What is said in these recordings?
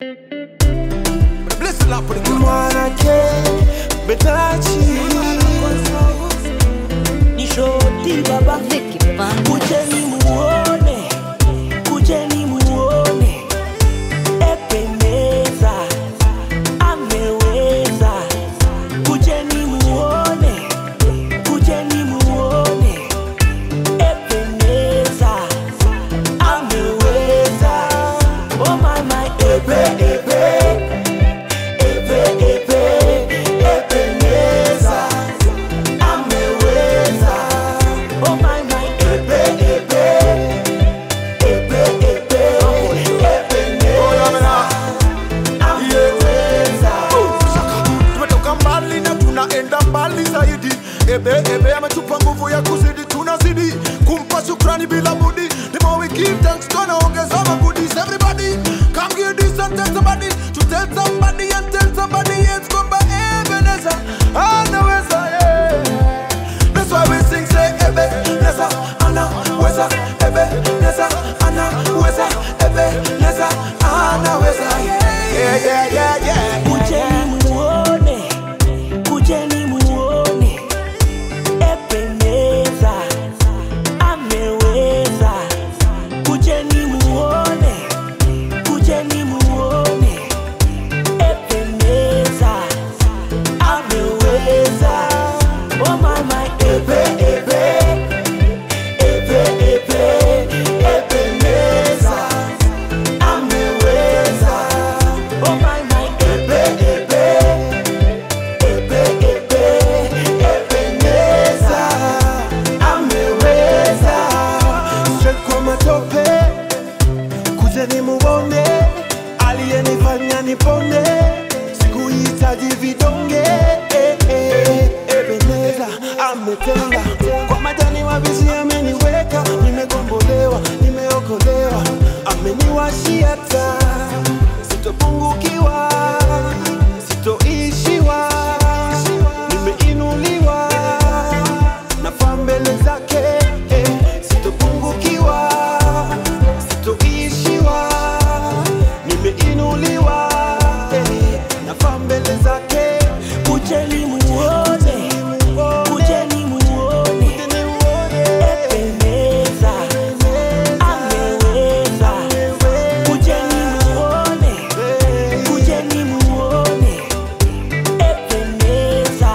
mwanake betachi ni shoti baba kujeni muone kujeni muone ependeza ameweza kujeni muone kujeni muone ependeza ameweza oh my my epe epe epe epe ependeza ameweza oh my my epe epe epe epe ependeza ameweza tumetoka mbali na tunaenda mbali zaidi ebe ebe ametupa nguvu ya kuzidi tunazidi kumpa shukrani bila budi the more we give thanks tunaongeza magudis everybody come give this and tell somebody to tell somebody and tell somebody else kwamba ebeneza anaweza yeah. That's why we sing say ebe neza anaweza ebe neza anaweza ebe neza anaweza yeah yeah yeah yeah kujeni muone kujeni muone ependeza ameweza kujeni muone kujeni muone ependeza ameweza oh my my epe epe epe epe ependeza ameweza oh my my epe epe epe epe ependeza ameweza straight kwa matope kujeni muone aliyenifanya nipone sikuhitaji vidonge eh, eh, ebeneza ametenda kwa majani mabizi ameniweka nimegombolewa nimeokolewa ameniwashia taa sitopungukiwa sitoishiwa nimeinuliwa nafaa mbele zake eh, sitopungukiwa sitoishiwa nimeinuliwa eh, nafaa mbele zake kujeni muone kujeni muone ependeza ameweza kujeni muone kujeni muone ependeza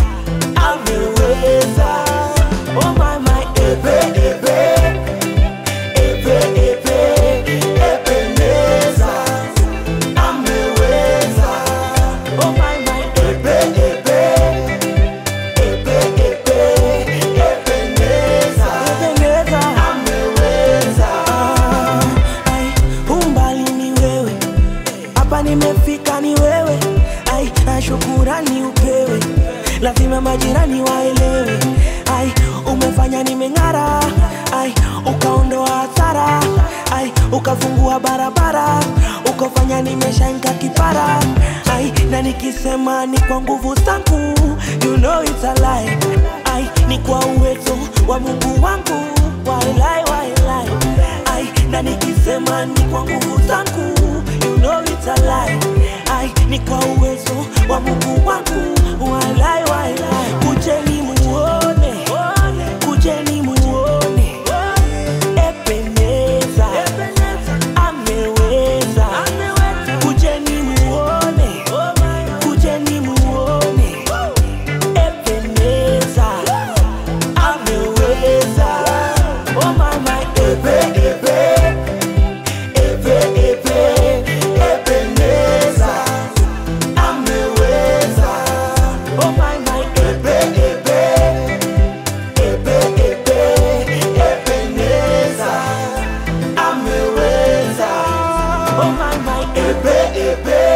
ameweza oh my my epe epe epe epe ependeza ameweza oh my my epe epe epe epe ependeza ependeza ameweza ai umbali ni wewe hapa nimefika ni wewe ai na shukurani upewe lazima majirani waelewe ai umefanya nimeng'ara ai ukaondoa hasara ai ukafungua barabara ukafanya nimeshainka kipara ai na nikisema ni kwa nguvu zangu you know it's a lie ai ni kwa uwezo wa mungu wangu wailai wailai ai na nikisema ni kwa nguvu zangu you know it's a lie ai ni kwa uwezo wa mungu wangu walai walai kujeni muone kujeni muone ependeza ameweza kujeni muone kujeni muone ependeza ameweza oh my my epe epe epe epe ependeza ameweza oh my my epe epe epe epe ependeza ameweza oh my my epe epe